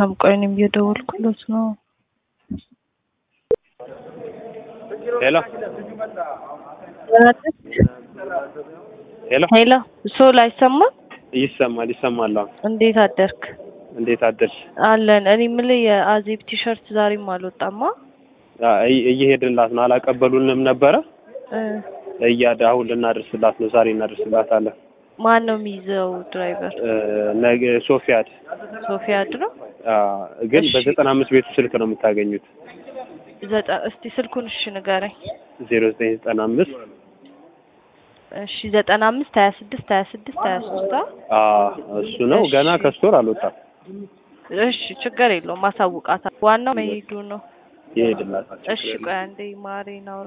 አላነሳም። ቆይ እኔም እየደወልኩለት ነው። ሄሎ ሄሎ ሄሎ ሶል አይሰማም? ይሰማል ይሰማል። አሁን እንዴት አደርክ? እንዴት አደርሽ? አለን። እኔ የምልህ የአዜብ ቲሸርት ዛሬም አልወጣማ። አ- እይ- እየሄድንላት ነው። አላቀበሉንም ነበረ እ እያደ አሁን ልናደርስላት ነው። ዛሬ እናደርስላታለን። ማን ነው የሚይዘው ድራይቨር? እ፣ ነገ ሶፊያድ ሶፊያድ ነው። አ፣ ግን እሺ። በዘጠና አምስት ቤቱ ስልክ ነው የምታገኙት። ዘጠ እስቲ ስልኩን እሺ ንገረኝ። ዜሮ ዘጠኝ ዘጠና አምስት እሺ ዘጠና አምስት ሀያ ስድስት ሀያ ስድስት ሀያ ሶስት እሱ ነው። እሺ። ገና ከስቶር አልወጣም። እሺ ችግር የለውም ማሳውቃታ። ዋናው መሄዱ ነው። ይሄድላታል። እሺ ቆይ አንዴ ማሬ ናውራ።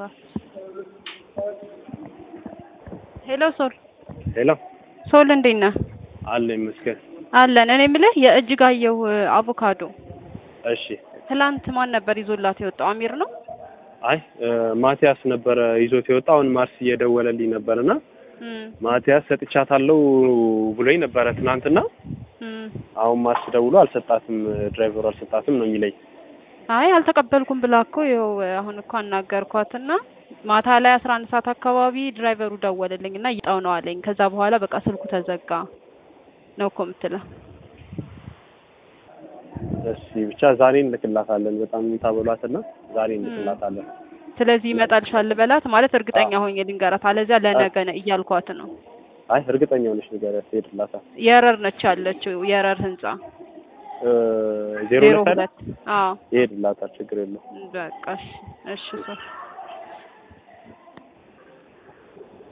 ሄሎ ሶል ሄሎ ሶል እንዴት ነህ? አለ ይመስገን። አለን። እኔ የምልህ የእጅጋየሁ አቮካዶ እሺ ትላንት ማን ነበር ይዞላት የወጣው? አሚር ነው። አይ እ፣ ማቲያስ ነበረ ይዞት የወጣ አሁን ማርስ እየደወለልኝ ነበርና እም ማቲያስ ሰጥቻታለሁ ብሎኝ ነበረ ትናንትና። እም አሁን ማርስ ደውሎ አልሰጣትም፣ ድራይቨሩ አልሰጣትም ነው የሚለኝ። አይ አልተቀበልኩም ብላ እኮ ይኸው አሁን እኮ አናገርኳትና ማታ ላይ አስራ አንድ ሰዓት አካባቢ ድራይቨሩ ደወለልኝ እና ይጣው ነው አለኝ። ከዛ በኋላ በቃ ስልኩ ተዘጋ ነው እኮ የምትለው። እሺ ብቻ ዛሬ እንልክላታለን። በጣም ታበሏትና ዛሬ እንልክላታለን። ስለዚህ ይመጣልሻል በላት ማለት እርግጠኛ ሆኜ ልንገራት፣ አለዚያ ለነገ ነው እያልኳት ነው። አይ እርግጠኛ ሆነሽ ንገሪያት፣ ትሄድላታል። የረር ነች ያለችው የረር ህንጻ እ፣ ዜሮ ዜሮ ሁለት አይደል? ሁለት አዎ ይሄድላታል፣ ችግር የለውም። በቃ እሺ እሺ ሶ